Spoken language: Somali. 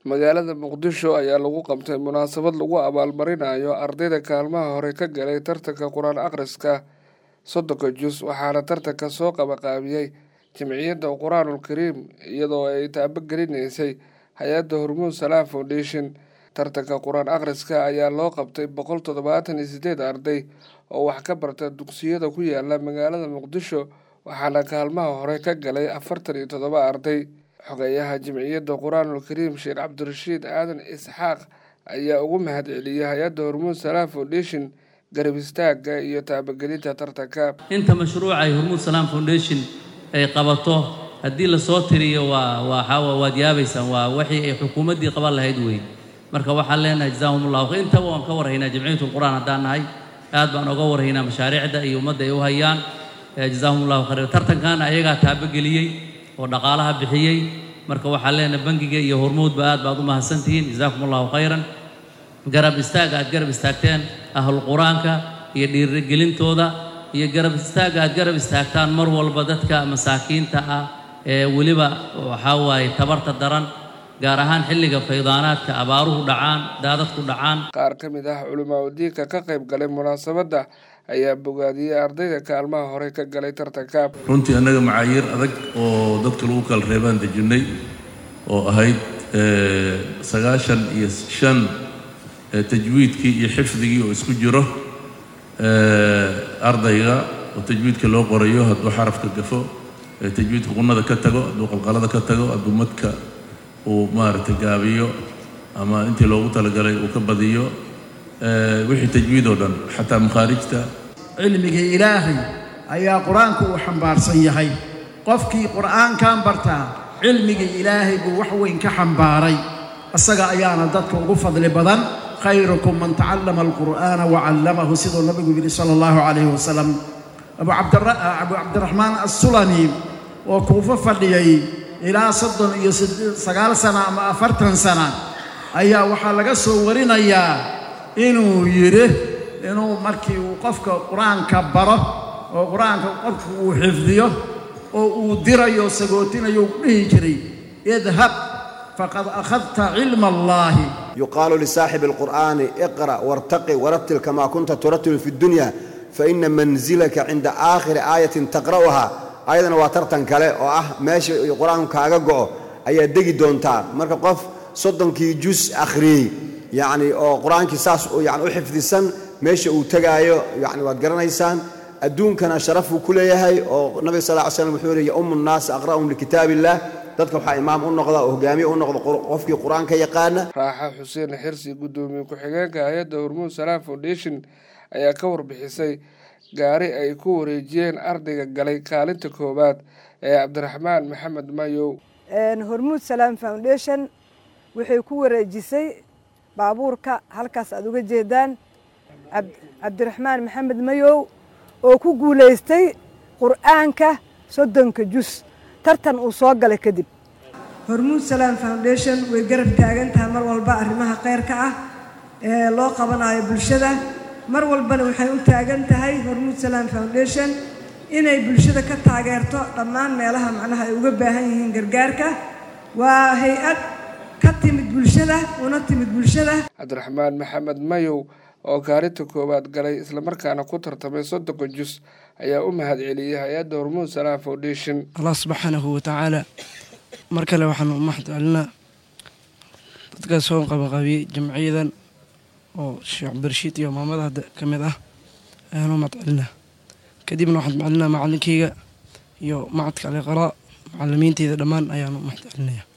magaalada muqdisho ayaa lagu qabtay munaasabad lagu abaalmarinayo ardayda kaalmaha hore ka galay tartanka qur-aan akhriska soddonka jus waxaana tartanka soo qabaqaabiyey jamciyadda qur-aanul kariim iyadoo ay taabagelineysay hay-adda hormuud salaam foundation tartanka qur-aan akhriska ayaa loo qabtay boqol toddobaatan iyo sideed arday oo wax ka barta dugsiyada ku yaala magaalada muqdisho waxaana kaalmaha hore ka galay afartan iyo toddoba arday xogeeyaha jamciyadda qur-aanul kariim sheekh cabdirashiid aadan isxaaq ayaa ugu mahad celiyey hay-adda hormuud salaam foundation garab istaagga iyo taabagelinta tartanka inta mashruuca ay hormuud salaam foundation ay qabato haddii lasoo tiriyo waa waa waad yaabaysaan waa wixii ay xukuumaddii qaban lahayd weyn marka waxaan leenahay jazaahum allahu khayr intaba waan ka warhaynaa jamciyatul qur-aan haddaan nahay aad baan oga warhaynaa mashaariicda iyo ummadda ay u hayaan jazaahum allahu khayr tartankan ayagaa taabageliyey oo dhaqaalaha bixiyey marka waxaan leenahay bangiga iyo hormuudba aad baad u mahadsantihiin jazaakum allahu khayran garab istaagga aad garab istaagteen ahlu qur-aanka iyo dhiirigelintooda iyo garab istaagga aad garab istaagtaan mar walba dadka masaakiinta ah ee weliba waxaa waaye tabarta daran gaar ahaan xilliga faydaanaadka abaaruhu dhacaan daadadku dhacaan qaar ka mid ah culimaa udiinka ka qayb galay munaasabadda ayaa bogaadiyey ardayda kaalmaha hore ka galay tartanka runtii annaga macaayiir adag oo dadka lagu kala reebaan dejinnay oo ahayd sagaashan iyo shan tajwiidkii iyo xifdigii oo isku jiro ardayga oo tajwiidka loo qorayo hadduu xarafka gafo tajwiidka qunada ka tago hadduu qalqalada ka tago hadduu madka uu maaragtay gaabiyo ama intii loogu talagalay uu ka badiyo wixii tajwiid oo dhan xataa makhaarijta cilmiga ilaahay ayaa qur-aanku uu xambaarsan yahay qofkii qur'aankan bartaa cilmiga ilaahay buu wax weyn ka xambaaray isaga ayaana dadka ugu fadli badan khayrukum man tacallama alqur'aana wacallamahu siduu nabigu yidhi sala allahu calayhi wasalam abu cabdiraxmaan assulami oo kuufo fadhiyey ilaa soddon iyo sagaal sana ama afartan sana ayaa waxaa laga soo warinayaa inuu yidhi inuu markii uu qofka qur-aanka baro oo qur-aanka qofku uu xifdiyo oo uu dirayo sagootinayo u dhihi jiray idhab faqad akhadta cilma allaahi yuqaalu lisaaxibi alqur'aani iqra' wartaqi warattil kamaa kunta turattilu fi ddunya faina mansilaka cinda aakhiri aayatin taqra'uha ayadana waa tartan kale oo ah meesha qur-aanku kaaga go'o ayaad degi doontaa marka qof soddonkii jus akhriyey yacni oo qur-aankii saas yani u xifdisan meesha uu tegaayo yani waad garanaysaan adduunkana sharafuu ku leeyahay oo nabiga sal ly slam wuxuu yihi yaummu nnaasa aqra'hum likitaab illah dadka waxaa imaam u noqda oo hogaamiye u noqda qofkii qur-aanka yaqaana raaxa xuseen xirsi guddoomiye ku-xigeenka hay-adda hormuud salaam foundation ayaa ka warbixisay gaari ay ku wareejiyeen ardayga galay kaalinta koowaad ee cabdiraxmaan maxamed mayow hormuud salaam foundation waxay ku wareejisay baabuurka halkaas aad uga jeedaan cabdiraxmaan maxamed mayow oo ku guulaystay qur'aanka soddonka jus tartan uu soo galay kadib hormuud salaam foundation way garab taagan tahay mar walba arrimaha kheyrka ah ee loo qabanayo bulshada mar walbana waxay u taagan tahay hormuud salaam foundation inay bulshada ka taageerto dhammaan meelaha macnaha ay uga baahan yihiin gargaarka waa hay-ad ka timid bulshada una timid bulshada cabdiraxmaan maxamed mayow oo kaalinta koowaad galay islamarkaana ku tartamay soddonka jus ayaa u mahad celiyey hay-adda hormuud salaam foundation allah subxaanahu watacaala mar kale waxaan u mahad celinaa dadkaas soo qabaqabiyey jamciyadan oo sheekh cabdirashiid iyo maamada hadda ka mid ah ayaan u mahad celinaa kadibna waxaan macelinaa macalinkeyga iyo macadka aliqaraa macalimiinteyda dhammaan ayaan u mahad celinaya